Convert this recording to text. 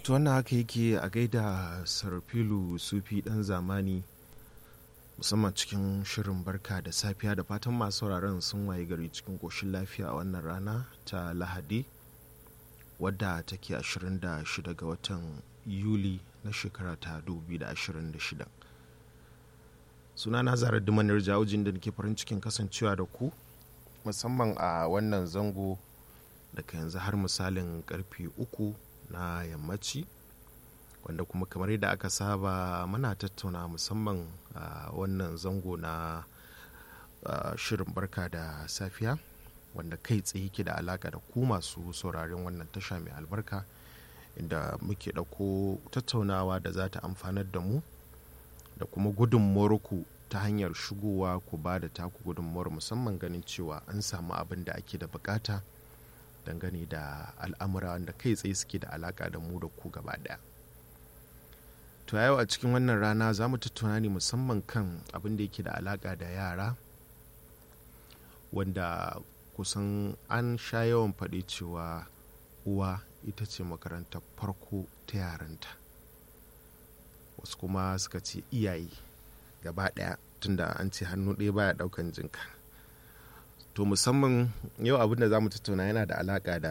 to wannan haka yake a gaida sarfilu sufi dan zamani musamman cikin shirin barka da safiya da fatan masu sauraron sun waye gari cikin koshin lafiya a wannan rana ta lahadi wadda take 26 ga watan yuli na shekara ta 2026 sunana zarar dumanar jawujin da nake farin cikin kasancewa da ku musamman a wannan zango daga yanzu har misalin karfe uku na yammaci wanda kuma kamar yadda aka saba muna tattauna musamman a wannan zango na shirin barka da safiya wanda kai tsaye ke da alaka da ku masu sauraren wannan tasha mai albarka inda muke ɗauko tattaunawa da za ta amfanar da mu da kuma gudunmuwar ku ta hanyar shigowa ku ba da taku gudunmuwar musamman ganin cewa an samu abin da ake da bukata dangane da al'amura wanda kai tsaye suke da alaka da mu da ku gaba daya to yau a cikin wannan rana za mu tattauna ne musamman kan abin da yake da alaka da yara wanda kusan an sha yawan faɗi cewa uwa ita ce makarantar farko ta yaranta wasu kuma suka ce iyaye gaba ɗaya tunda an ce hannu ɗaya baya ɗaukan jinka to musamman yau abin da za mu tattauna yana da alaƙa da